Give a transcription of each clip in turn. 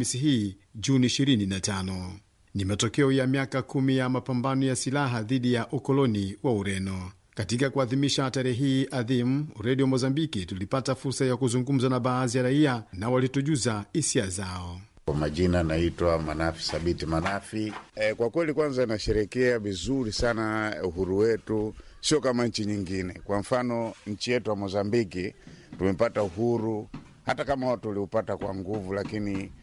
Alhamisi hii Juni 25. Ni matokeo ya miaka kumi ya mapambano ya silaha dhidi ya ukoloni wa Ureno. Katika kuadhimisha tarehe hii adhimu, redio Mozambiki tulipata fursa ya kuzungumza na baadhi ya raia na walitujuza hisia zao. Kwa majina naitwa Manafi Sabiti Manafi. E, kwa kweli kwanza nasherekea vizuri sana uhuru wetu, sio kama nchi nyingine. Kwa mfano nchi yetu ya Mozambiki tumepata uhuru, hata kama watu waliupata kwa nguvu, lakini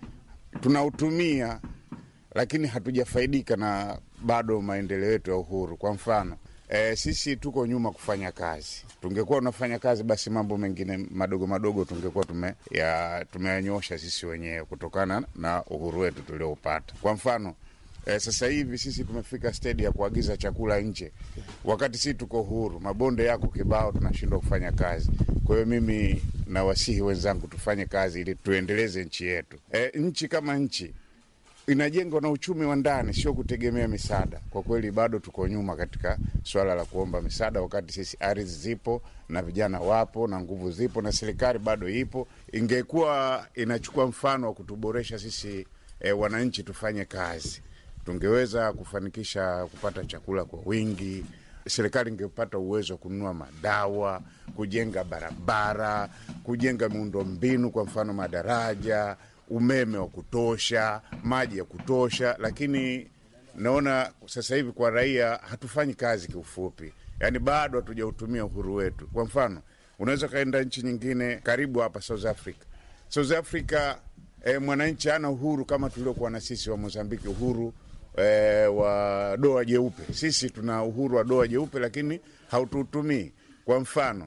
tunautumia, lakini hatujafaidika na bado maendeleo yetu ya uhuru. Kwa mfano E, sisi tuko nyuma kufanya kazi. Tungekuwa unafanya kazi, basi mambo mengine madogo madogo tungekuwa tume ya tumeyanyosha sisi wenyewe kutokana na uhuru wetu tulioupata. Kwa mfano e, sasa hivi sisi tumefika stedi ya kuagiza chakula nje, wakati sisi tuko huru, mabonde yako kibao, tunashindwa kufanya kazi. Kwa hiyo mimi nawasihi wenzangu tufanye kazi ili tuendeleze nchi yetu. E, nchi kama nchi inajengwa na uchumi wa ndani, sio kutegemea misaada. Kwa kweli bado tuko nyuma katika swala la kuomba misaada, wakati sisi ardhi zipo na vijana wapo na nguvu zipo na serikali bado ipo. Ingekuwa inachukua mfano wa kutuboresha sisi e, wananchi tufanye kazi, tungeweza kufanikisha kupata chakula kwa wingi. Serikali ingepata uwezo wa kununua madawa, kujenga barabara, kujenga miundombinu, kwa mfano madaraja umeme wa kutosha, maji ya kutosha, lakini naona sasa hivi kwa raia hatufanyi kazi. Kiufupi, yaani bado hatujautumia uhuru wetu. Kwa mfano, unaweza ukaenda nchi nyingine karibu hapa South Africa. South Africa eh, mwananchi hana uhuru kama tuliokuwa na sisi wa Mozambiki, uhuru eh, wa doa jeupe. Sisi tuna uhuru wa doa jeupe, lakini hautuutumii. Kwa mfano,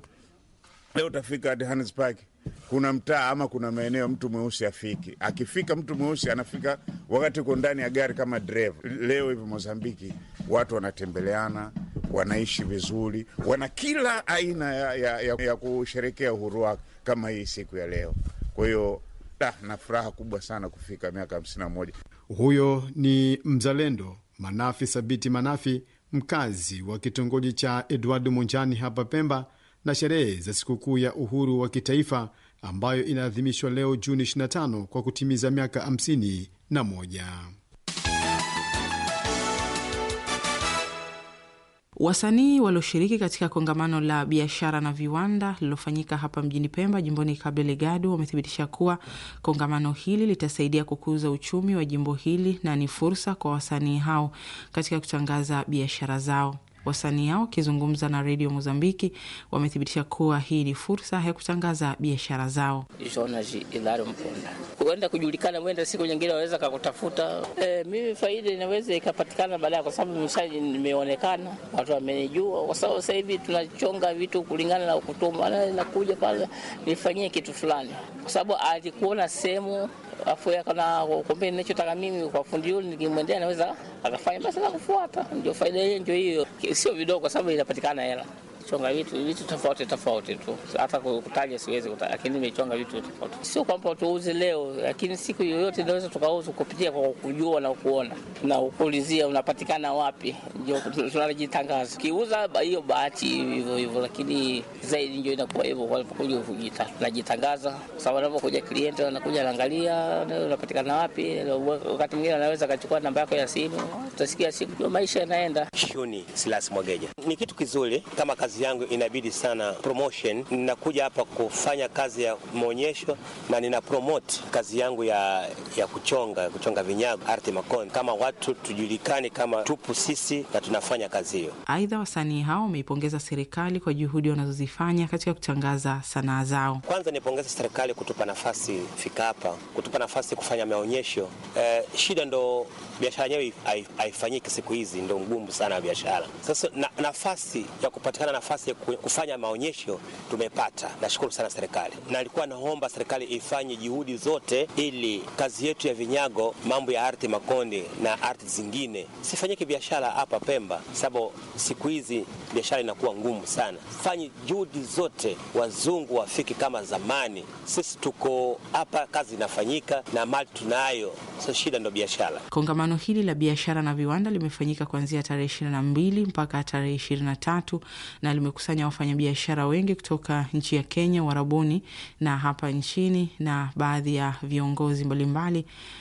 leo utafika hadi Johannesburg kuna mtaa ama kuna maeneo mtu mweusi afiki. Akifika mtu mweusi anafika wakati uko ndani ya gari kama dereva. Leo hivi Mozambiki watu wanatembeleana, wanaishi vizuri, wana kila aina ya, ya, ya, ya kusherekea uhuru wake kama hii siku ya leo. Kwa hiyo na furaha kubwa sana kufika miaka hamsini na moja. Huyo ni mzalendo Manafi Sabiti Manafi, mkazi wa kitongoji cha Edward Munjani hapa Pemba na sherehe za sikukuu ya uhuru wa kitaifa ambayo inaadhimishwa leo Juni 25 kwa kutimiza miaka 51. Wasanii walioshiriki katika kongamano la biashara na viwanda lililofanyika hapa mjini Pemba, jimboni Cabo Delgado, wamethibitisha kuwa kongamano hili litasaidia kukuza uchumi wa jimbo hili na ni fursa kwa wasanii hao katika kutangaza biashara zao. Wasanii hao wakizungumza na redio Mozambiki wamethibitisha kuwa hii ni fursa ya kutangaza biashara zao. Jonas Ilaro Mponda, huenda kujulikana, mwenda siku nyingine waweza kakutafuta. E, mimi faida inaweza ikapatikana baadaye, kwa sababu mshaji nimeonekana, watu wamenijua, kwa sababu sasa hivi tunachonga vitu kulingana na ukutuma, nakuja pale nifanyie kitu fulani, kwa sababu alikuona sehemu afu akana kumbe ninachotaka mimi kwa fundi yule, nikimwendea naweza akafanya, basi nakufuata. Ndio faida hiyo, ndio hiyo, sio vidogo, kwa sababu inapatikana hela chonga vitu vitu tofauti tofauti tu, hata kutaja siwezi kutaja, lakini nimechonga vitu tofauti. Sio kwamba tuuze leo, lakini siku yoyote inaweza tukauza kupitia kwa kujua na kuona na kuulizia unapatikana wapi, ndio tunajitangaza. Kiuza hiyo bahati hivyo hivyo, lakini zaidi ndio inakuwa hivyo kwa kuja tunajitangaza, kwa sababu anapokuja klienti anakuja anaangalia unapatikana wapi. Wakati mwingine anaweza akachukua namba yako ya simu, utasikia siku ndio maisha yanaenda. Shuni Silas Mwageja, ni kitu kizuri kama kazi yangu inabidi sana promotion. Ninakuja hapa kufanya kazi ya maonyesho na nina promote kazi yangu ya, ya kuchonga kuchonga vinyago arte makoni, kama watu tujulikane kama tupu sisi na tunafanya kazi hiyo. Aidha, wasanii hao wameipongeza serikali kwa juhudi wanazozifanya katika kutangaza sanaa zao. Kwanza nipongeza serikali kutupa nafasi fika hapa, kutupa nafasi kufanya maonyesho. Eh, shida ndo biashara yenyewe haifanyiki siku hizi, ndo ngumu sana biashara. Sasa na, nafasi ya kupatikana nafasi ya kufanya maonyesho tumepata. Nashukuru sana serikali, na alikuwa naomba serikali ifanye juhudi zote ili kazi yetu ya vinyago, mambo ya ardhi makonde na ardhi zingine sifanyike biashara hapa Pemba, sababu siku hizi biashara inakuwa ngumu sana. Fanye juhudi zote, wazungu wafiki kama zamani. Sisi tuko hapa, kazi inafanyika na mali tunayo, so shida ndo biashara. Kongamano hili la biashara na viwanda limefanyika kuanzia tarehe ishirini na mbili mpaka tarehe ishirini na tatu na limekusanya wafanyabiashara wengi kutoka nchi ya Kenya, Warabuni na hapa nchini na baadhi ya viongozi mbalimbali